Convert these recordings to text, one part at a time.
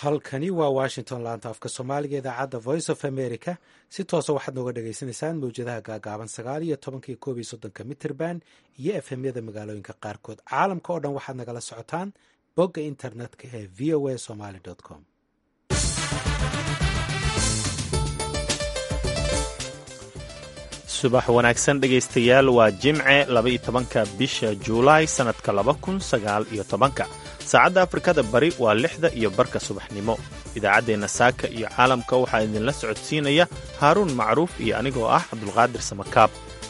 halkani waa washington laanta afka soomaaliga idaacadda voice of america si toosa waxaad nooga dhagaysanaysaan mawjadaha gaagaaban sagaal iyo tobankiyo koob iyo soddonka mitrband iyo efemyada magaalooyinka qaarkood caalamka oo dhan waxaad nagala socotaan bogga internetka ee v o a somaly com subax wanaagsan dhegaystayaal waa jimce laba-iyo tobanka bisha juulaay sannadka laba kun sagaal iyo tobanka saacadda afrikada bari waa lixda iyo barka subaxnimo idaacaddeenna saaka iyo caalamka waxaa idinla socodsiinaya haaruun macruuf iyo anigoo ah cabdulqaadir samakaab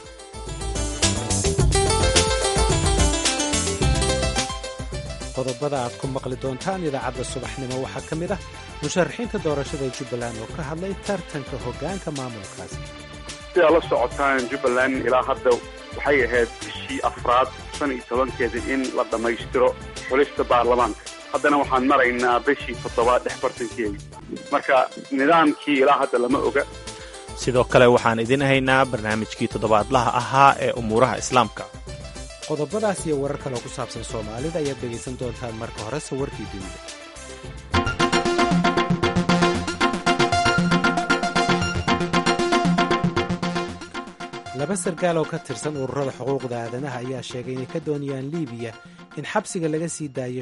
qodobada aad ku maqli doontaan idaacadda subaxnimo waxaa ka mid ah musharaxiinta doorashada jubbaland oo ka hadlay tartanka hoggaanka maamulkaasi sidaa la socotaan jubbaland ilaa hadda waxay ahayd bishii afraad shan iyo tobankeeda in la dhammaystiro xulista baarlamaanka haddana waxaan maraynaa bishii toddobaad dhex bartankeeda marka nidaamkii ilaa hadda lama oga sidoo kale waxaan idin haynaa barnaamijkii toddobaadlaha ahaa ee umuuraha islaamka qodobadaas iyo warar kaloo ku saabsan soomaalida ayaad dhegaysan doontaan marka horese warkii dunida laba sarkaal oo ka tirsan ururada xuquuqda aadanaha ayaa sheegay inay ka doonayaan liibiya in xabsiga laga sii daayo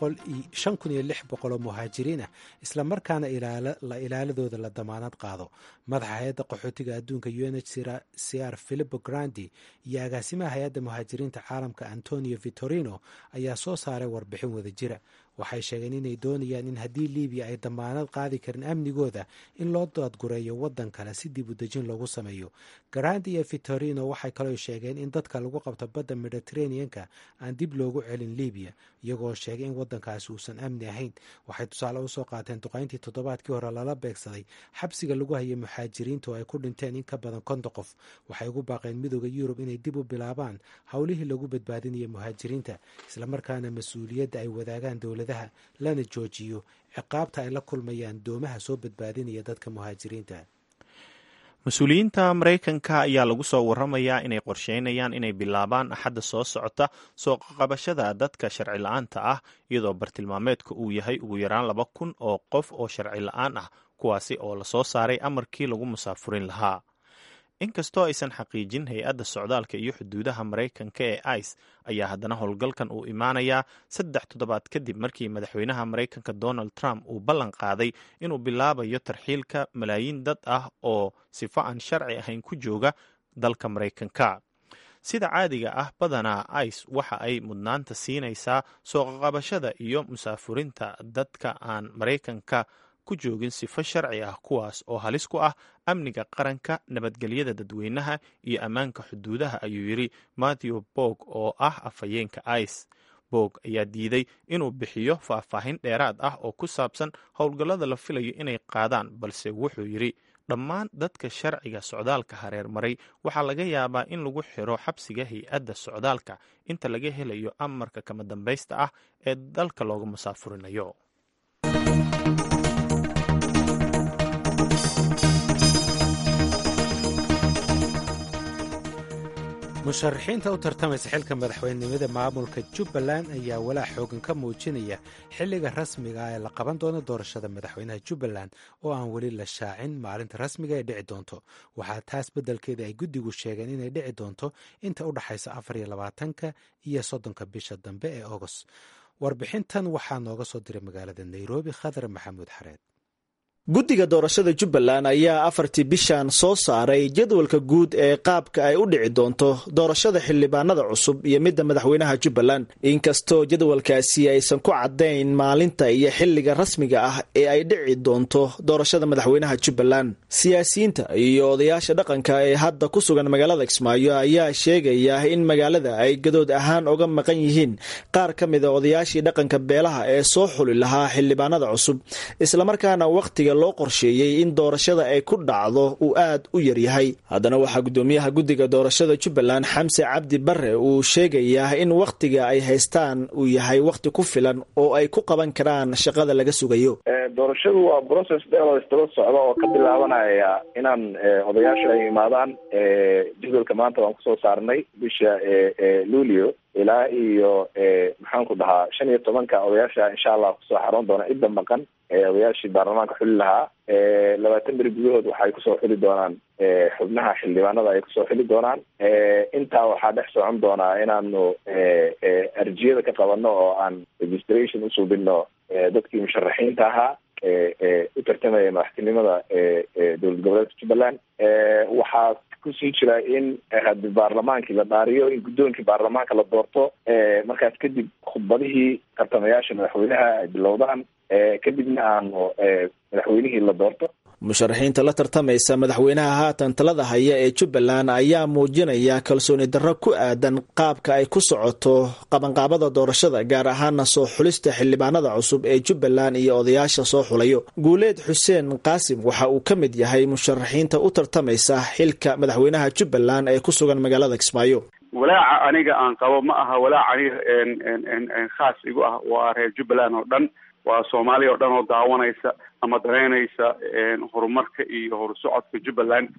shan kun iyo lix boqol oo muhaajiriin ah islamarkaana la ilaaladooda la damaanad qaado madaxa hay-adda qaxootiga adduunka u n h cr philipo grandi iyo agaasimaha hay-adda muhaajiriinta caalamka antonio vitorino ayaa soo saaray warbixin wada jira waxay sheegeen inay doonayaan in haddii liibiya ay damaanad qaadi karin amnigooda in loo daadgureeyo waddan kale si dib u dejin loogu sameeyo garandi iyo vitorino waxay kaloo sheegeen in dadka lagu qabto badda mediteraneanka aan dib loogu celin liibiya iyagoo sheegay in waddankaasi uusan amni ahayn waxay tusaale usoo qaateen duqayntii toddobaadkii hore lala beegsaday xabsiga lagu hayay muxaajiriinta oo ay ku dhinteen in ka badan konton qof waxay ugu baaqeen midooda yurub inay dib u bilaabaan howlihii lagu badbaadinaya muhaajiriinta islamarkaana mas-uuliyadda ay wadaagaan dowladaha lana joojiyo ciqaabta ay la kulmayaan doomaha soo badbaadinaya dadka muhaajiriinta mas-uuliyiinta maraykanka ayaa lagu soo waramayaa inay qorsheynayaan inay bilaabaan axadda soo socota soo qabashada dadka sharci la-aanta ah iyadoo bartilmaameedka uu yahay ugu yaraan laba kun oo qof oo sharci la-aan ah kuwaasi oo lasoo saaray amarkii lagu musaafurin lahaa inkastoo aysan xaqiijin hay-adda socdaalka iyo xuduudaha maraykanka ee ice ayaa haddana howlgalkan uu imaanayaa saddex toddobaad kadib markii madaxweynaha maraykanka donald trump uu ballan qaaday inuu bilaabayo tarxiilka malaayiin dad ah oo sifo aan sharci ahayn ku jooga dalka maraykanka sida caadiga ah badanaa ice waxa ay mudnaanta siinaysaa soo qaqabashada iyo musaafurinta dadka aan maraykanka ku joogin sifo sharci ah kuwaas oo halis ku ah amniga qaranka nabadgelyada dadweynaha iyo ammaanka xuduudaha ayuu yidhi matthew bog oo ah afhayeenka ice bog ayaa diiday inuu bixiyo faahfaahin dheeraad ah oo ku saabsan howlgallada la filayo inay qaadaan balse wuxuu yidhi dhammaan dadka sharciga socdaalka hareer maray waxaa laga yaabaa in lagu xiro xabsiga hay-adda socdaalka inta laga helayo amarka kama dambaysta ah ee dalka looga musaafurinayo musharaxiinta u tartamaysa xilka madaxweynenimada maamulka jubbaland ayaa walaac xoogan ka muujinaya xilliga rasmiga ah ee la qaban doono doorashada madaxweynaha jubbaland oo aan weli la shaacin maalinta rasmiga ee dhici doonto waxaa taas beddelkeeda ay guddigu sheegeen inay dhici doonto inta u dhaxaysa afar iyo labaatanka iyo soddonka bisha dambe ee agost warbixintan waxaa nooga soo diray magaalada nairobi khadar maxamuud xareed guddiga doorashada jubbaland ayaa afartii bishan soo saaray jadwalka guud ee qaabka ay u dhici doonto doorashada xildhibaanada cusub iyo midda madaxweynaha jubbaland inkastoo jadwalkaasi aysan ku caddayn maalinta iyo xilliga rasmiga ah ee ay dhici doonto doorashada madaxweynaha jubbaland siyaasiyiinta iyo odayaasha dhaqanka ee hadda ku sugan magaalada kismaayo ayaa sheegaya in magaalada ay gadood ahaan uga maqan yihiin qaar ka mida odayaashii dhaqanka beelaha ee soo xuli lahaa xildhibaanada cusub islamarkaana wakhtiga loo qorsheeyey in doorashada ay ku dhacdo uu aad u yaryahay haddana waxaa guddoomiyaha guddiga doorashada jubbaland xamse cabdi bare uu sheegayaa in wakhtiga ay haystaan uu yahay wakhti ku filan oo ay ku qaban karaan shaqada laga sugayo doorashadu waa process dheer oo isdaba socda oo ka bilaabanaya inaan odayaasha ay imaadaan jadwalka maanta waan kusoo saarnay bisha luulio ilaa iyo maxaan ku dhahaa shan iyo tobanka odayaasha insha allah kusoo xaroon doona cidda maqan odayaashii baarlamaanka xuli lahaa labaatan beri gudahood waxay kusoo xuli doonaan xubnaha xildhibaanada ay kusoo xili doonaan intaa waxaa dhex socon doonaa inaanu arjiyada ka qabano oo aan registration usuubino dadkii musharaxiinta ahaa u tartamaya madaxtinimada dowlad goboleedka jubbaland waxaa kusii jira in hadi baarlamaankii la dhaariyo in guddoonkii baarlamaanka la doorto markaas kadib khudbadihii tartamayaasha madaxweynaha ay bilowdaan kadibna aanu madaxweynihii la doorto musharaxiinta la tartamaysa madaxweynaha haatan talada haya ee jubbaland ayaa muujinaya kalsooni darro ku aadan qaabka ay ku socoto qabanqaabada doorashada gaar ahaana soo xulista xildhibaanada cusub ee jubbaland iyo odayaasha soo xulayo guuleed xuseen qaasim waxa uu ka mid yahay musharaxiinta u tartamaysa xilka madaxweynaha jubbaland ee ku sugan magaalada kismaayo walaaca aniga aan qabo ma aha walaac aniga khaas igu ah waa reer jubbaland oo dhan waa soomaaliya oo dhan oo daawanaysa ama dareynaysa horumarka iyo horusocodka jubbaland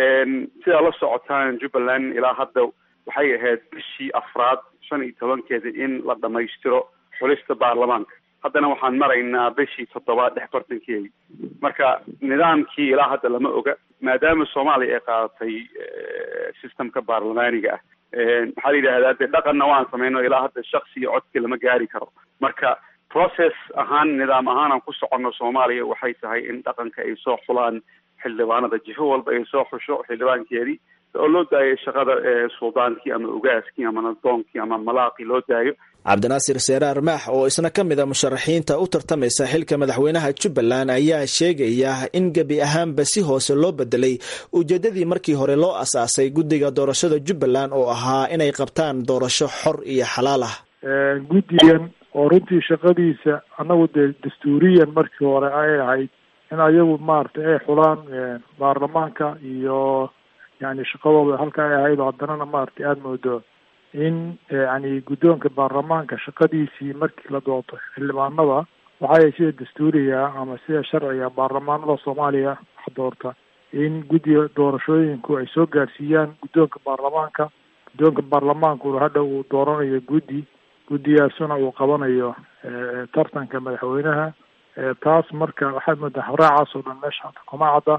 sidaa la socotaan jubbaland ilaa hadda waxay ahayd bishii afraad shan iyo tobankeeda in la dhamaystiro xulista baarlamaanka haddana waxaan maraynaa bishii toddobaad dhex bartankeedi marka nidaamkii ilaa hadda lama oga maadaama soomaaliya ay qaadatay systemka baarlamaaniga ah maxaa la yidhahdaa de dhaqanna waan sameyno ilaa hadda shaksi iyo codki lama gaari karo marka process ahaan nidaam ahaan aan ku soconno soomaaliya waxay tahay in dhaqanka ay soo xulaan xildhibaanada jifo walba ay soo xusho xildhibaankeedii oo loo daayo shaqada suldaankii ama ugaaskii ama nadoonkii ama malaaqii loo daayo cabdinaasir seeraar maax oo isna ka mid a musharaxiinta u tartamaysa xilka madaxweynaha jubbaland ayaa sheegaya in gebi ahaanba si hoose loo bedelay ujeedadii markii hore loo asaasay guddiga doorashada jubbaland oo ahaa inay qabtaan doorasho xor iyo xalaal ah guddigan oo runtii shaqadiisa annagu dee dastuuriyan markii hore ay ahayd in ayagu maaragtay ay xulaan baarlamaanka iyo yani shaqadooda halka ay ahayd oo haddanana maaragtay aada moodo in yani guddoonka baarlamaanka shaqadiisii markii la doorto xildhibaanada waxay sida dastuuriga ama sida sharciga baarlamaanada soomaaliya wax doorta in guddiga doorashooyinku ay soo gaarsiiyaan guddoonka baarlamaanka guddoonka baarlamaankuna hadha uu dooranayo guddi guddigaasuna uu qabanayo tartanka madaxweynaha taas marka waxaad moodaa habraacaas oo dhan meesha hata kuma cadda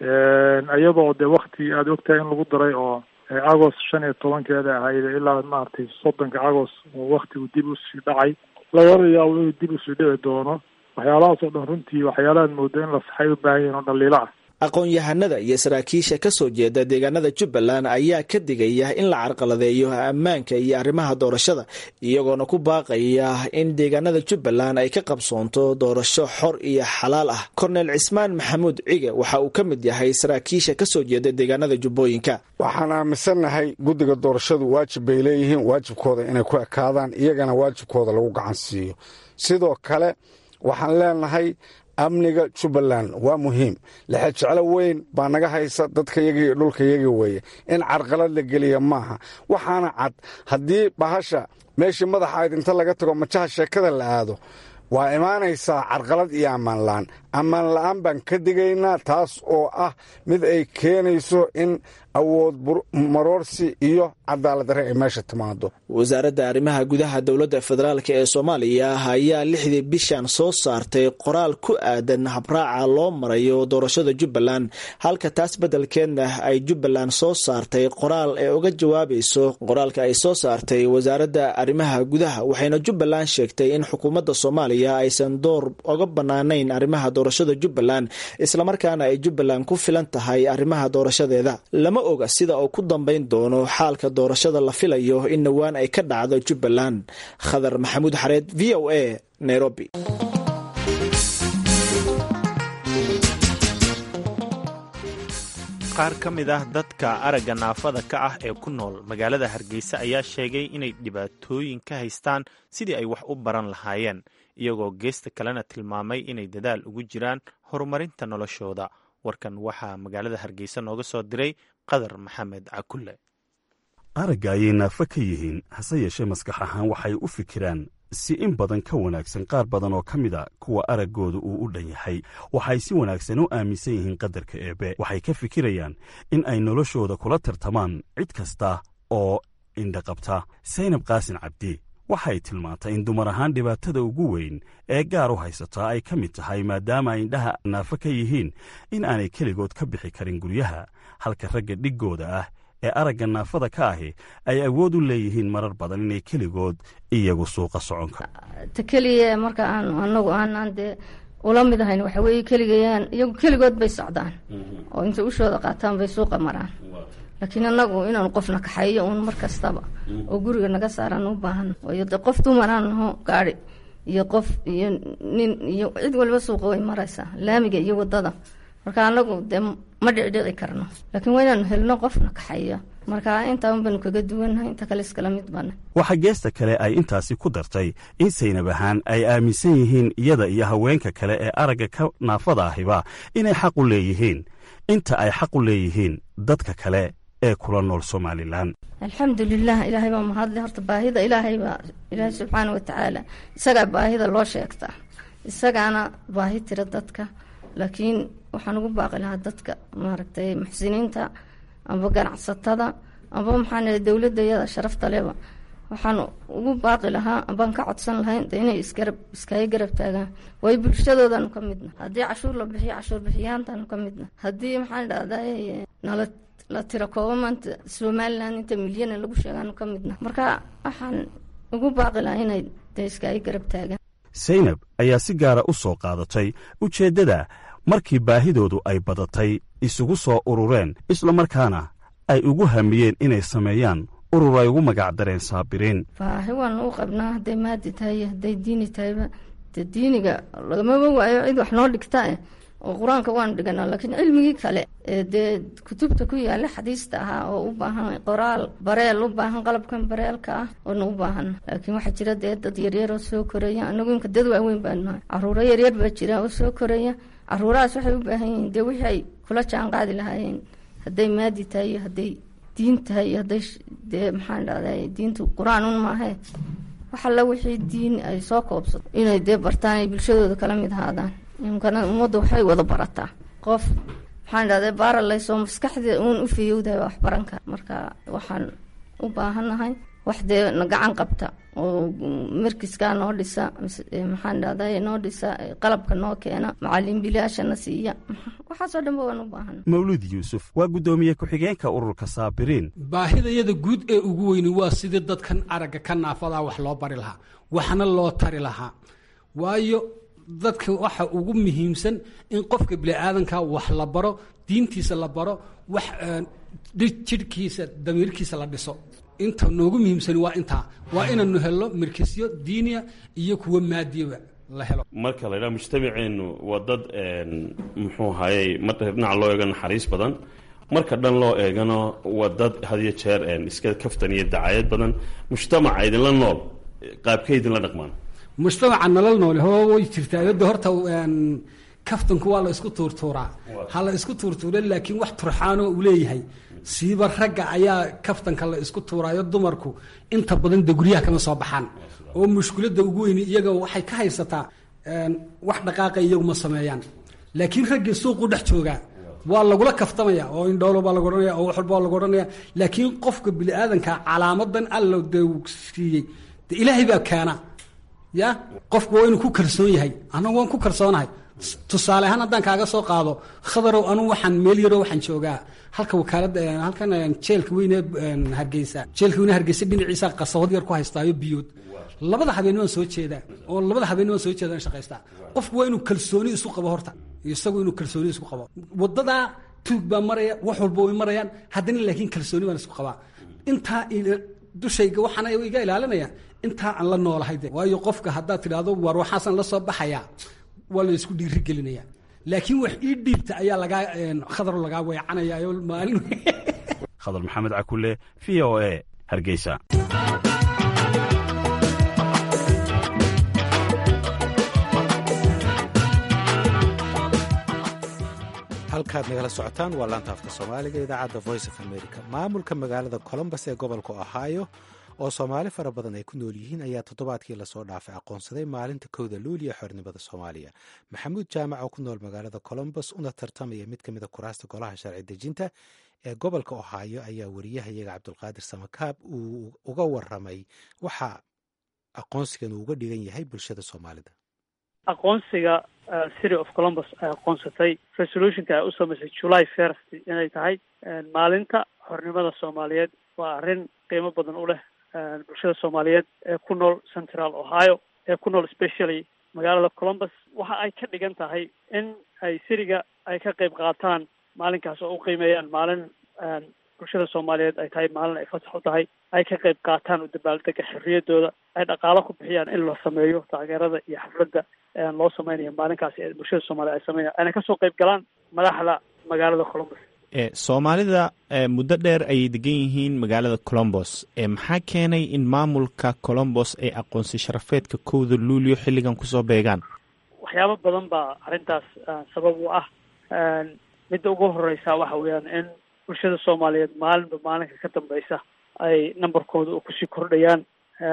iyadoo de wakti aada ogtahay in lagu daray oo agost shan iyo tobankeeda ahayd ilaa maaragtay soddonka agost oo waktigu dib usii dhacay lagala yaabo inuu dib usii dhici doono waxyaalahaas oo dhan runtii waxyaalahaad mooda in la saxay u baahan yahin oo dhaliilo ah aqoon-yahanada iyo saraakiisha ka soo jeeda deegaanada jubbaland ayaa ka digaya in la carqaladeeyo ammaanka iyo arrimaha doorashada iyagoona ku baaqaya in deegaanada jubbaland ay ka qabsoonto doorasho xor iyo xalaal ah korneel cismaan maxamuud cige waxa uu ka mid yahay saraakiisha ka soo jeeda deegaanada jubbooyinka waxaan aaminsannahay guddiga doorashadu waajib bay leeyihiin waajibkooda inay ku ekaadaan iyagana waajibkooda lagu gacan siiyo sidoo kale waxaan leenahay amniga jubbaland waa muhiim lexe jeclo weyn baa naga haysa dadkayagii iyo dhulkayagii weeye in carqalad la geliya maaha waxaana cad haddii bahasha meeshii madaxa ayd inta laga tago majaha sheekada la aado waa imaanaysaa carqalad iyo ammaan la'aan ammaan la'aan baan ka digaynaa taas oo ah mid ay keenayso in awood maroorsi iyo cadaalad darre ay meesha timaado wasaaradda arrimaha gudaha dowladda federaalk ee soomaaliya ayaa lixdii bishan soo saartay qoraal ku aadan habraaca loo marayo doorashada jubbaland halka taas beddelkeedna ay jubbaland soo saartay qoraal ee uga jawaabayso qoraalka ay soo saartay wasaaradda arrimaha gudaha waxayna jubbaland sheegtay in xukuumadda soomaaliya aysan door oga bannaanayn arrimaha doorashada jubbaland islamarkaana ay jubbaland ku filan tahay arrimaha doorashadeeda lama oga sida uu ku dambayn doono xaalka doorashada la filayo in dhowaan ay ka dhacdo jubbaland khadar maxamuud xareed v o a nairobi qaar ka mid ah dadka aragga naafada ka ah ee ku nool magaalada hargeysa ayaa sheegay inay dhibaatooyin ka haystaan sidii ay wax u baran lahaayeen iyagoo geesta kalena tilmaamay inay dadaal ugu jiraan horumarinta noloshooda warkan waxaa magaalada hargeysa nooga soo diray qadar maxamed cakulle aragga ayay naafo ka yihiin hase yeeshee maskax ahaan waxay u fikiraan si in badan ka wanaagsan qaar badan oo ka mid a kuwa araggooda uu u dhan yahay waxay si wanaagsan u aaminsan yihiin qadarka eebbe waxay ka fikirayaan in ay noloshooda kula tartamaan cid kasta oo indhaqabta saynab qaasin cabdi waxay tilmaantay in dumar ahaan dhibaatada ugu weyn ee gaar u haysataa ay ka mid tahay maadaama ay indhaha naafo ka yihiin in aanay keligood ka bixi karin guryaha halka ragga dhiggooda ah ee aragga naafada ka ahi ay awood u leeyihiin marar badan inay keligood iyagu suuqa soconka ta keliya marka aan anagu aanaan dee ula mid ahayn waxa weeye keligayaan iyagu keligood bay socdaan oo intay ushooda qaataan bay suuqa maraan laakiin anagu inaanu qofna kaxeeyo uun mar kastaba oo guriga naga saaraan u baahan waayo de qof dumaraan naho gaari iyo qof iyo nin iyo cid waliba suuqa way maraysaa laamiga iyo wadada marka anagu dee ma dhicdhici karno laakiin waa inaanu helno qofna kaxeeyo marka intaan baanu kaga duwannahay inta kale iskala mid bana waxaa geesta kale ay intaasi ku dartay in saynab ahaan ay aaminsan yihiin iyada iyo haweenka kale ee aragga ka naafada ahiba inay xaq u leeyihiin inta ay xaq u leeyihiin dadka kale ee kula nool somalilan alxamdulilah ilaahay baa mahadle horta baahida ilaahay baa ilaahay subxaana watacaala isagaa baahida loo sheegtaa isagaana baahi tira dadka laakiin waxaan ugu baaqi lahaa dadka maaragtay muxsiniinta amba ganacsatada amba maxaan dowladda iyada sharafta leba waxaan ugu baaqi lahaa ambaan ka codsan lahayn de inay isgarab iskaga garab taagaan waayo bulshadoodaanu ka midna haddii cashuur la bixiyo cashuur bixiyaantaanu ka midna haddii maxaan dhahday nala la tiro kooba maanta somalilan inta milyana lagu sheegaanu ka midna marka waxaan ugu baaqi lahaa inay de iskaga garab taagaan saynab ayaa si gaara u soo qaadatay ujeeddada markii baahidoodu ay badatay isugu soo urureen isla markaana ay ugu hamiyeen inay sameeyaan urur ay ugu magacdareen saabiriin baahi waanu u qabnaa hadday maadi tahay iyo hadday diini tahayba de diiniga lagamaba waayo cid wax noo dhigta oo qur-aanka waanu dhiganaa laakiin cilmigii kale ee dee kutubta ku yaala xadiista ahaa oo u baahan qoraal bareel u baahan qalabkan bareelka ah oona u baahan laakiin waxaa jira dee dad yaryar oo soo koraya anagu imka dad waaweyn baanu nahay caruuro yaryar baa jira oo soo koraya caruurahaas waxay u baahan yihiin dee wixii ay kula jaan qaadi lahaayeen hadday maadi tahay iyo hadday diin tahay iyo hadday dee maxaan dhahday diintu qur-aan un maahee wax alla wixii diin ay soo koobsato inay dee bartaan ay bulshadooda kala mid ahaadaan imkana ummadda waxay wada barataa qof maxaan dhahday baaralaysoo maskaxda uun u fiyowdahay wax baran kara marka waxaan u baahannahay wax dee na gacan qabta oo markiskaa noo dhisa maxaan dhahday noo dhisa qalabka noo keena macalin bilaashana siiya waxaasoo dhanba waan u baahana mawlid yuusuf waa guddoomiye ku-xigeenka ururka saabiriin baahidayada guud ee ugu weyni waa sidii dadkan aragga ka naafadaa wax loo bari lahaa waxna loo tari lahaa waayo dadka waxa ugu muhiimsan in qofka biniaadanka wax la baro diintiisa la baro wax jidhkiisa damiirkiisa la dhiso inta noogu muhiimsani waa intaa waa inaynu helno mirkisyo diiniya iyo kuwa maadiyaba la helo marka la ydhaha mujtamaceennu waa dad muxuu ahayey marka dhinaca loo eego naxariis badan marka dhan loo eegano waa dad hadiyo jeer iska kaftan iyo dacayad badan mujtamaca idinla nool qaabkay idinla dhaqmaan mujtamaca nolol noole ho way jirtaa yadda horta kaftanku waa la isku tuurtuuraa ha la isku tuurtuura laakiin wax turxaanoo uu leeyahay siiba ragga ayaa kaftanka la isku tuuraayo dumarku inta badan de guryaha kama soo baxaan oo mushkiladda ugu weyni iyaga waxay ka haysataa wax dhaqaaqa iyagu ma sameeyaan laakiin raggii suuqu dhex joogaa waa lagula kaftamaya oo indhoolo baa lagu odhanaya oo wax walba waa lagu odhanaya laakiin qofka biniaadanka calaamadan alla de siiyey de ilaahay baa keena ya qofku waa inuu ku kalsoon yahay anagu waan ku kalsoonahay tusaale ahaan haddaan kaaga soo qaado khadarow anugu waxaan meel yaroo waxaan joogaa halka wakaalada halkan jeelka weyne hargeysa jeelka weyne hargeysa dhinaciisa qasabad yar ku haystaayo biyood labada habeen waan soo jeedaa oo labada habeen waan soo jeedaan shaqaystaa qofku waa inuu kalsooni isu qabo horta isagu inuu kalsooni isku qabo wadadaa tuug baa maraya wax walba way marayaan haddana laakiin kalsooni baan isku qabaa intaa dushayga waxaana iga ilaalinaya intaa aan la noolahay de waayo qofka haddaad tidhaahdo waar waxaasaan la soo baxayaa waa la isku dhiiri gelinaya laakiin wax ii dhiibta ayaa lagaa khadar lagaa weecanaya maalin khadar maxamed cakule v o a hargeysa halkaad nagala socotaan waa laanta afka soomaaliga idaacadda voice of america maamulka magaalada colombus ee gobolka ohio oo soomaali fara badan ay ku nool yihiin ayaa toddobaadkii lasoo dhaafay aqoonsaday maalinta kowda luuliya xornimada soomaaliya maxamuud jaamac oo ku nool magaalada colombos una tartamaya mid ka mid a kuraasta golaha sharci dejinta ee gobolka ohaayo ayaa wariyahayaga cabdulqaadir samakaab uu uga waramay waxa aqoonsigan uu uga dhigan yahay bulshada soomaalida aqoonsiga city of colombos ay aqoonsatay resolutionka ay u samaysay july first inay tahay maalinta xornimada soomaaliyeed waa arrin qiimo badan u leh bulshada soomaaliyeed ee ku nool central ohio ee ku nool specially magaalada colombos waxa ay ka dhigan tahay in ay siriga ay ka qayb qaataan maalinkaas oo u qiimeeyaan maalin bulshada soomaaliyeed ay tahay maalin ay fasax u tahay ay ka qayb qaataan u dabaaldega xorriyadooda ay dhaqaalo ku bixiyaan in la sameeyo taageerada iyo xafladda loo sameynayo maalinkaasi ee bulshada soomaliya ay sameynaya ayna kasoo qayb galaan madaxda magaalada colombos soomaalida muddo dheer ayay degan yihiin magaalada colombos maxaa keenay in maamulka colombos ay aqoonsi sharafeedka kowda luulio xilligan kusoo beegaan waxyaabo badan baa arrintaas sabab u ah midda ugu horeysa waxa weeyaan in bulshada soomaaliyeed maalinba maalinka ka dambeysa ay numberkooda u kusii kordhayaan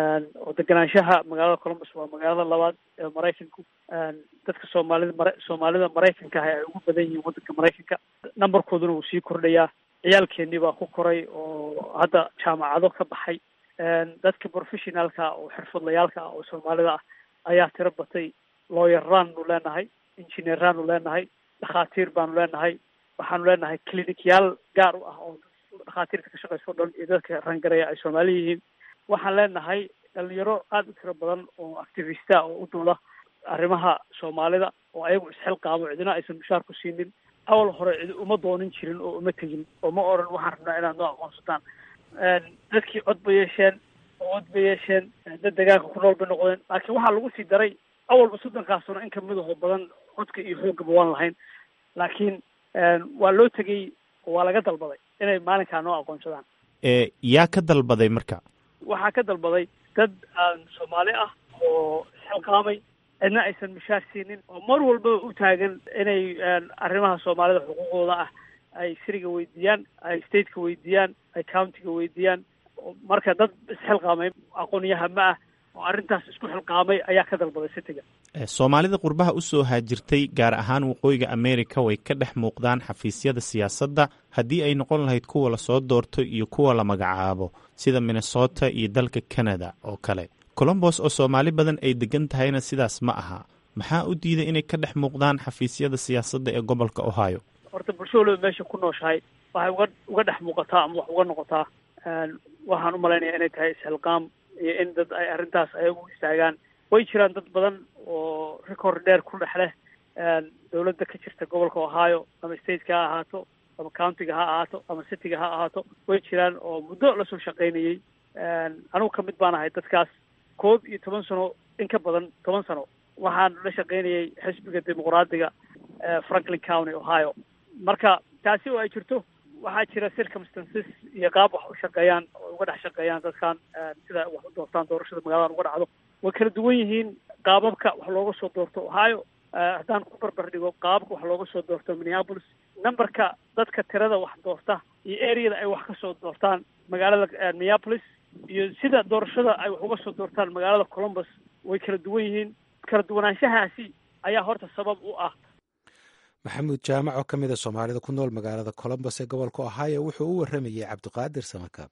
oo deganaanshaha magaalada colombos waa magaalada labaad ee maraykanku dadka soomaalida mara soomaalida maraykanka ah ay ugu badan yihiin waddanka maraykanka numberkooduna wuu sii kordhayaa ciyaalkeenii baa ku koray oo hadda jaamacado ka baxay dadka professionaalka oo xirfadlayaalka ah oo soomaalida ah ayaa tiro batay looyaraannu leenahay injineeraannu leenahay dhakhaatiir baanu leenahay waxaanu leenahay clinicyaal gaar u ah oo dhakhaatiirta ka shaqeysa o dhan iyo dadka rangareya ay soomaali yihiin waxaan leenahay dhalinyaro aada u tiro badan oo activista oo u dooda arrimaha soomaalida oo ayagu isxilqaamo cidina aysan mushaar ku siinin awal hore cidi uma doonin jirin oo uma tegin oo ma oran waxaan rabnaa inaad noo aqoonsataan dadkii cod ba yeesheen oo cod ba yeesheen dad degaanka ku nool bay noqdeen laakiin waxaa lagu sii daray awalba soddonkaasuna in kamid ahoo badan codka iyo xoogaba waan lahayn laakiin waa loo tegey oo waa laga dalbaday inay maalinkaa noo aqoonsadaan yaa ka dalbaday marka waxaa ka dalbaday dad aan soomaali ah oo isxilqaamay cidna aysan mishaar siinin oo mar walbaba u taagan inay arrimaha soomaalida xuquuqooda ah ay siriga weydiiyaan ay stateka weydiiyaan ay countiga weydiiyaan marka dad isxilqaamay aqoon-yahama ah oo arrintaas isku xilqaamay ayaa ka dalbaday citiga soomaalida qurbaha usoo haajirtay gaar ahaan waqooyiga america way ka dhex muuqdaan xafiisyada siyaasadda haddii ay noqon lahayd kuwa lasoo doorto iyo kuwa la magacaabo sida minnesota iyo dalka canada oo kale colombos oo soomaali badan ay degan tahayna sidaas ma aha maxaa u diiday inay ka dhex muuqdaan xafiisyada siyaasadda ee gobolka ohio horta bulsho waliba meesha ku nooshahay waxay uga uga dhex muuqataa ama wax uga noqotaa waxaan u malaynaya inay tahay isxilqaam iyo in dad ay arrintaas ayagu istaagaan way jiraan dad badan oo record dheer ku dhex leh dawladda ka jirta gobolka ohio ama stateka ha ahaato ama countiga ha ahaato ama cityga ha ahaato way jiraan oo muddo lasoo shaqaynayey anigu kamid baan ahay dadkaas koob iyo toban sano in ka badan toban sano waxaan la shaqaynayay xisbiga dimuqraadiga franklin county ohio marka taasi oo ay jirto waxaa jira circumstances iyo qaab wax u shaqeeyaan oo uga dhex shaqeeyaan dadkan sida wax u doortaan doorashada magaladan uga dhacdo way kala duwan yihiin qaababka wax looga soo doorto ohio haddaan ku barbar dhigo qaababka wax looga soo doorto minneapolis numberka dadka tirada wax doorta iyo areada ay wax ka soo doortaan magaalada minneapolis iyo sida doorashada ay wax uga soo doortaan magaalada colombus way kala duwan yihiin kala duwanaanshahaasi ayaa horta sabab u ah maxamuud jaamac oo ka mid a soomaalida ku nool magaalada colombos ee gobolka ohio wuxuu u waramayey cabdiqaadir samakaab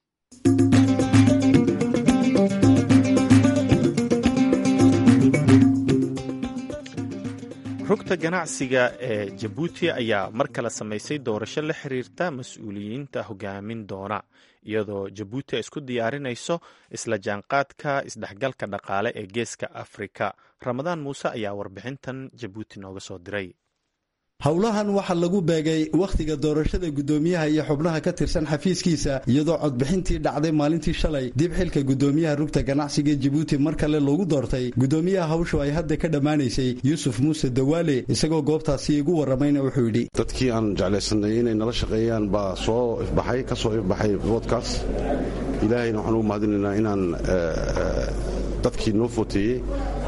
rugta ganacsiga ee jabuuti ayaa mar kale samaysay doorasho la xiriirta mas-uuliyiinta hogaamin doona iyadoo jabuuti ay isku diyaarinayso isla jaanqaadka isdhexgalka dhaqaale ee geeska afrika ramadaan muuse ayaa warbixintan jabuuti nooga soo diray howlahan waxaa lagu beegay wakhtiga doorashada guddoomiyaha iyo xubnaha ka tirsan xafiiskiisa iyadoo codbixintii dhacday maalintii shalay dib xilka guddoomiyaha rugta ganacsiga jabuuti mar kale loogu doortay guddoomiyaha hawshu ay hadda ka dhammaanaysay yuusuf muuse dawaale isagoo goobtaasi igu warramayna wuxuu yidhi dadkii aan jeclaysanay inay nala shaqeeyaan baa soo ifbaxay ka soo ifbaxay boodkaas ilaahayna waxaan ugu mahadinaynaa inaan dadkii noo footeeyey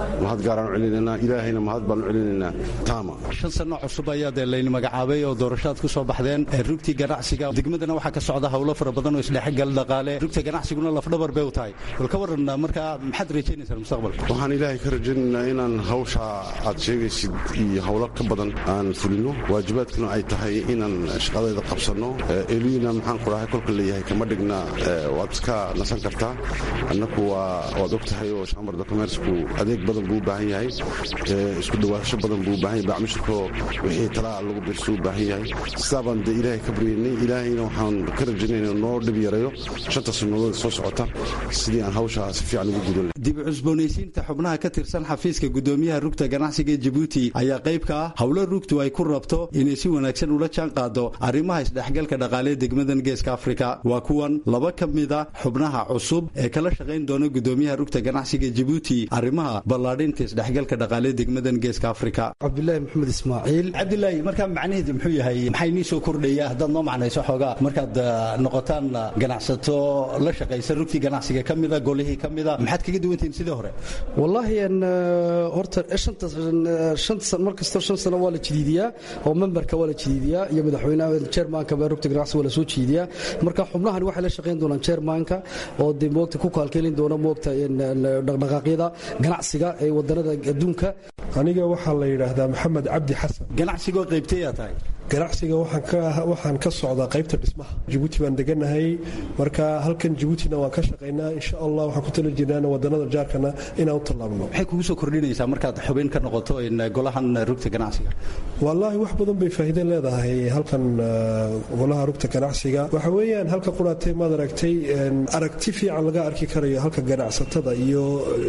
mahad gaaraan u celinaynaa ilaahayna mahad baan u celinaynaa taama shan sano cusub ayaa dee layni magacaabay oo doorashaad ku soo baxdeen rugtii ganacsiga degmadana waxaa ka socda howlo fara badan oo isdhexgal dhaqaale rugta ganacsiguna lafdhabar bay u tahay bal ka waran markaa maxaad rajaynaysaa mustaqbalka waxaan ilaahay ka rajaynaynaa inaan hawsha aad sheegaysid iyo howlo ka badan aan fulino waajibaadkuna ay tahay inaan shaqadeeda qabsanno eliina maxaan ku dhahay kolka leeyahay kama dhigna waad iska nasan kartaa annaku waa waad og tahay oo chambarda commercku adeeg badan buu u baahan yahay isku dhawaasho badan buu u baahan yahay bacmushirkoo wixii talaa lagu birsuu u baahan yahay sidaa baan dee ilaahay ka baryaynay ilaahayna waxaan ka rajaynayna noo dhib yareeyo shanta sannadood soo socota sidii aan hawshaa si fiican ugu gudan dib u cusboonaysiinta xubnaha ka tirsan xafiiska gudoomiyaha rugta ganacsiga jabuuti ayaa qayb ka ah howlo rugtu ay ku rabto inay si wanaagsan ula jaan qaado arrimaha isdhexgalka dhaqaalee degmadan geeska afrika waa kuwan laba ka mida xubnaha cusub ee kala shaqayn doona gudoomiyaha rugta ganacsiga jabuuti arrimaha ballaadhinta isdhexgalka dhaqaalee degmadan geeska afrika cabdulaahi maxamed ismaaciil cabdilaahi markaa macnaheedu muxuu yahay maxay nii soo kordhaya haddaad noo macnayso xoogaa markaad noqotaan ganacsato la shaqaysa rugtii ganacsiga ka mida golihii ka mida maxaad kaga duwantihiin sidii hore wallaahi horta shanta shanta mar kastoo shan sano waa la jidiidiyaa oo memberka waa la jidiidiyaa iyo madaxweynaha chairmanka baa rugta ganacsiga waa la soo jidiidiyaa marka xubnahan waxay la shaqayn doonaan chairmanka oo dee moogta ku kaalkeelin doona moogta dhaqdhaqaaqyada ganacsiga ee wadanada adduunka aniga waxaa la yidhaahdaa maxamed cabdi xasan ganacsigoo qaybtayaa tahay ganacsiga waxaan ka socdaa qaybta dhismaha jabuuti baan deganahay marka halkan jabuutina waan ka shaqaynaa insha allah waxaan ku tala jirnaan wadanada jaarkana inaan u tallaabno maxay kugu soo kordhinaysaa markaad xubin ka noqoto golahan rugta ganacsiga wallaahi wax badan bay faa'iido leedahay halkan golaha rugta ganacsiga waxa weeyaan halka quraatay maad aragtay aragti fiican laga arki karayo halka ganacsatada iyo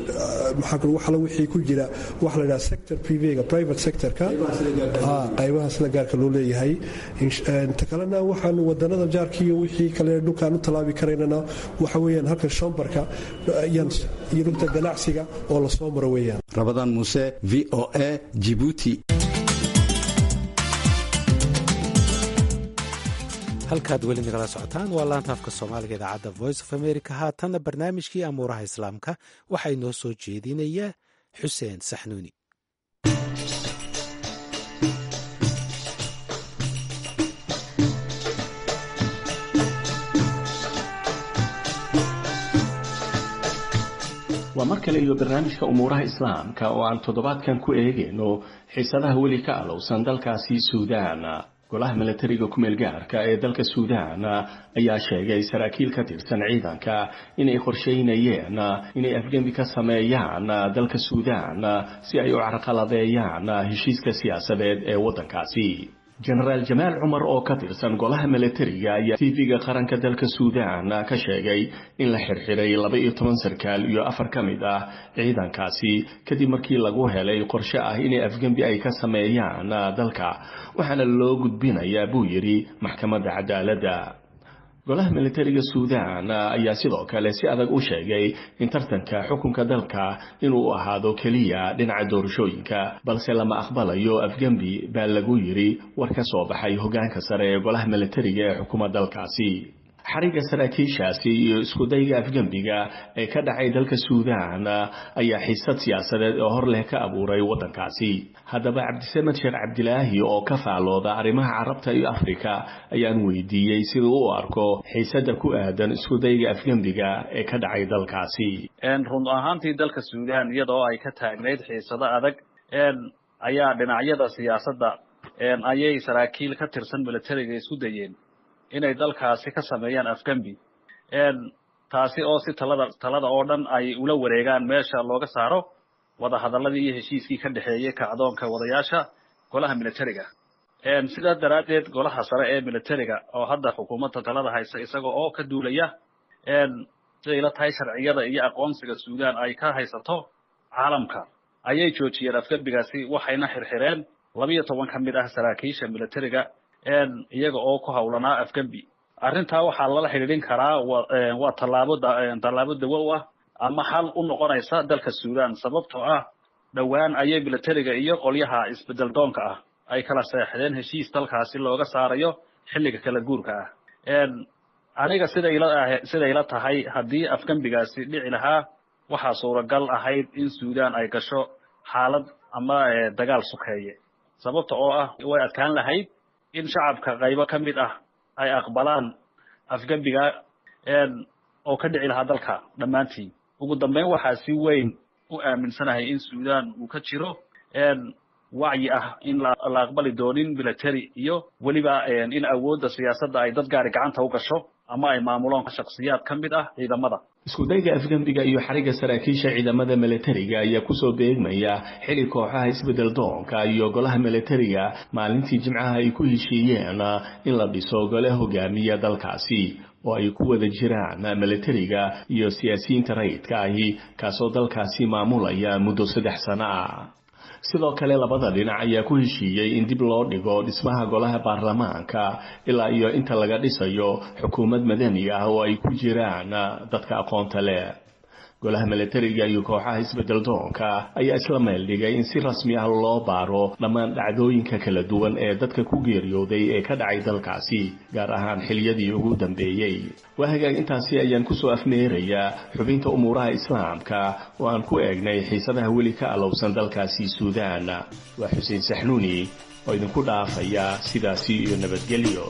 waxala wixii ku jira waxa la yidhaha sector privega private sectorka qaybaha sida gaarka loo leeyahay inta kalena waxaan wadanada jaarkiiyo wixii kale dhulkaan u tallaabi karaynana waxa weeyaan halkan shombarka iyo rugta ganacsiga oo lasoo maro weeyaan rabadaan muuse v o a jibuuti halkaad weli nagala socotaan waa laanta afka soomaaliga idaacadda voice of america haatanna barnaamijkii amuuraha islaamka waxaa inoo soo jeedinaya xuseen saxnuuni waa mar kale iyo barnaamijka umuuraha islaamka oo aan toddobaadkan ku eegayno xiisadaha weli ka alowsan dalkaasi suudaan golaha milatariga kumeel gaarka ee dalka suudaan ayaa sheegay saraakiil ka tirsan ciidanka inay qorsheynayeen inay afgembi ka sameeyaan dalka suudaan si ay u carqaladeeyaan heshiiska siyaasadeed ee waddankaasi jenaraal jamaal cumar oo ka tirsan golaha milatariga ayaa tv-ga qaranka dalka suudaan ka sheegay in la xirxiray laba iyo toban sarkaal iyo afar ka mid ah ciidankaasi kadib markii lagu helay qorshe ah inay afgembi ay ka sameeyaan dalka waxaana loo gudbinayaa buu yidhi maxkamadda cadaaladda golaha militariga suudaan ayaa sidoo kale si adag u sheegay in tartanka xukunka dalka inuu ahaado keliya dhinaca doorashooyinka balse lama aqbalayo afgembi baa lagu yidhi war ka soo baxay hoggaanka sare ee golaha militariga ee xukuma dalkaasi xariga saraakiishaasi iyo iskudayga afgembiga ee ka dhacay dalka suudaan ayaa xiisad siyaasadeed oo hor leh ka abuuray waddankaasi haddaba cabdisamed sheekh cabdilaahi oo ka faalooda arrimaha carabta iyo afrika ayaan weydiiyey siduu u arko xiisadda ku aadan iskudayga afgembiga ee ka dhacay dalkaasi run ahaantii dalka suudaan iyadoo ay ka taagnayd xiisado adag ayaa dhinacyada siyaasadda ayay saraakiil ka tirsan militariga isku dayeen inay dalkaasi ka sameeyaan afgembi taasi oo si talada talada oo dhan ay ula wareegaan meesha looga saaro wadahadaladii iyo heshiiskii ka dhexeeyey kacdoonka wadayaasha golaha militariga sidaa daraaddeed golaha sare ee militariga oo hadda xukuumadda talada haysa isaga oo ka duulaya siday la tahay sharciyada iyo aqoonsiga suudaan ay ka haysato caalamka ayay joojiyeen afgembigaasi waxayna xirxireen labiyo toban ka mid ah saraakiisha militariga iyaga oo ku hawlanaa afgembi arrintaa waxaa lala xidhiidhin karaa waa tallaabo tallaabo dawo u ah ama xal u noqonaysa dalka suudaan sababtoo ah dhowaan ayay militariga iyo qolyaha isbedel doonka ah ay kala seexdeen heshiis dalkaasi looga saarayo xilliga kala guurka ah aniga siday la siday la tahay haddii afgembigaasi dhici lahaa waxaa suuragal ahayd in suudaan ay gasho xaalad ama dagaal sukeeye sababta oo ah way adkaan lahayd in shacabka qaybo ka mid ah ay aqbalaan afgembiga oo ka dhici lahaa dalka dhammaantiin ugu dambeyn waxaa si weyn u aaminsanahay in suudaan uu ka jiro wacyi ah in la aqbali doonin military iyo weliba in awoodda siyaasadda ay dad gaari gacanta u gasho ama ay maamuloon shaksiyaad ka mid ah ciidamada iskudayga afgembiga iyo xariga saraakiisha ciidamada milatariga ayaa kusoo beegmaya xili kooxaha isbedel doonka iyo golaha milatariga maalintii jimcaha ay ku heshiiyeen in la dhiso gole hogaamiya dalkaasi oo ay ku wada jiraan milatariga iyo siyaasiyiinta rayidka ahi kaasoo dalkaasi maamulaya muddo saddex sano ah sidoo kale labada dhinac ayaa ku heshiiyey in dib loo dhigo dhismaha golaha baarlamaanka ilaa iyo inta laga dhisayo xukuumad madani ah oo ay ku jiraan dadka aqoonta leh golaha milatariga iyo kooxaha isbedel doonka ayaa isla meel dhigay in si rasmi ah loo baaro dhammaan dhacdooyinka kala duwan ee dadka ku geeriyooday ee ka dhacay dalkaasi gaar ahaan xiliyadii ugu dambeeyey waa hagaag intaasi ayaan kusoo afmeerayaa xubinta umuuraha islaamka oo aan ku eegnay xiisadaha weli ka alowsan dalkaasi suudaan waa xuseen saxnuuni oo idinku dhaafaya sidaasi iyo nabadgelyo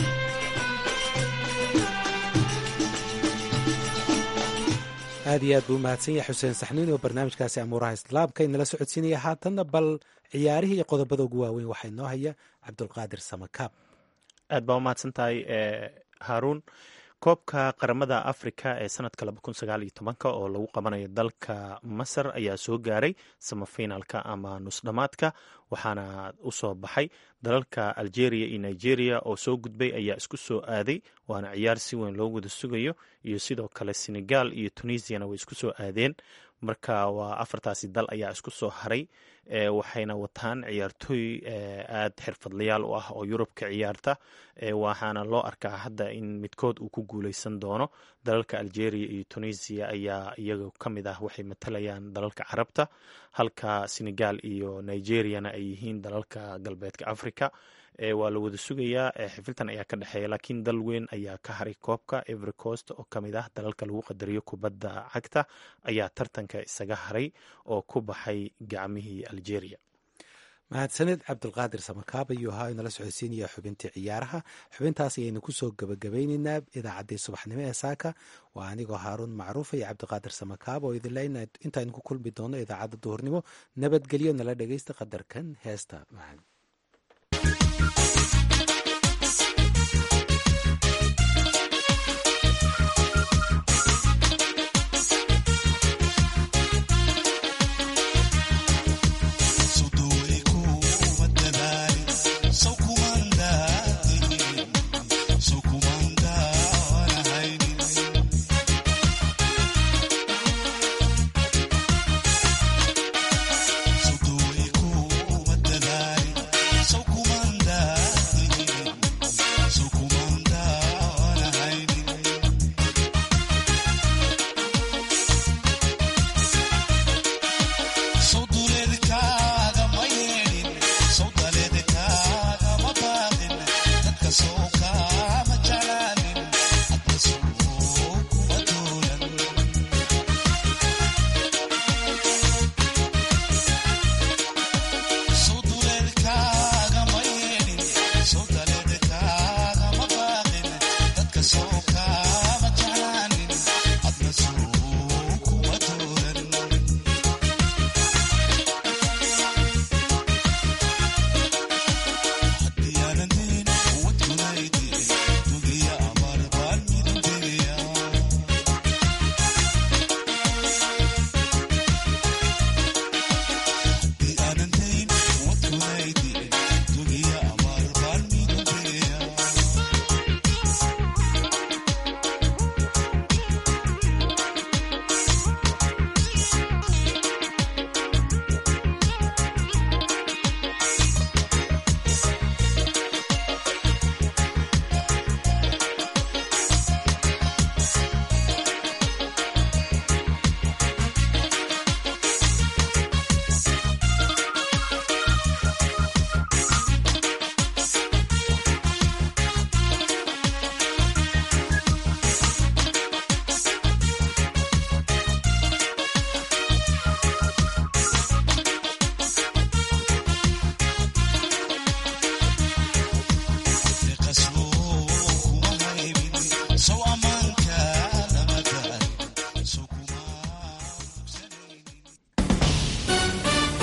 aad iyo aad buu umahadsan yahay xuseen saxnuuni oo barnaamijkaasi amuuraha islaamka inala socodsiinaya haatanna bal ciyaarihii iyo qodobada ugu waaweyn waxaa inoo haya cabdulqaadir samakaab aad baa umahadsan tahay haruun koobka qaramada africa ee sanadka oo lagu qabanayo dalka masar ayaa soo gaaray samafinalka ama nusdhamaadka waxaana usoo baxay dalalka algeria iyo nigeria oo soo gudbay ayaa isku soo aaday waana ciyaar si weyn loo wada sugayo iyo sidoo kale senegal iyo tunisiana way isku soo aadeen marka waa afartaasi dal ayaa isku soo haray waxayna wataan ciyaartooy aad xirfadlayaal u ah oo yurub ka ciyaarta waxaana loo arkaa hadda in midkood uu ku guuleysan doono dalalka algeria iyo tunisia ayaa iyaga ka mid ah waxay matalayaan dalalka carabta halka senegal iyo nigeriana ay yihiin dalalka galbeedka africa waa la wada sugayaa xifiltan ayaa ka dhexeeya laakiin dal weyn ayaa ka haray koobka every coast oo kamid ah dalalka lagu qadariyo kubadda cagta ayaa tartanka isaga haray oo ku baxay gacmihii algeria mahadsaned cabdulqaadir samakaab ayuu ahaa inala socodsiinaya xubintii ciyaaraha xubintaas ayaynu kusoo gabagabayneynaa idaacaddii subaxnimo ee saaka waa anigoo haaruun macruufa iyo cabdiqaadir samakaab oo idinle intaaynu ku kulmi doono idaacadda duhurnimo nabadgelyo nala dhegeysta qadarkan heesta macaan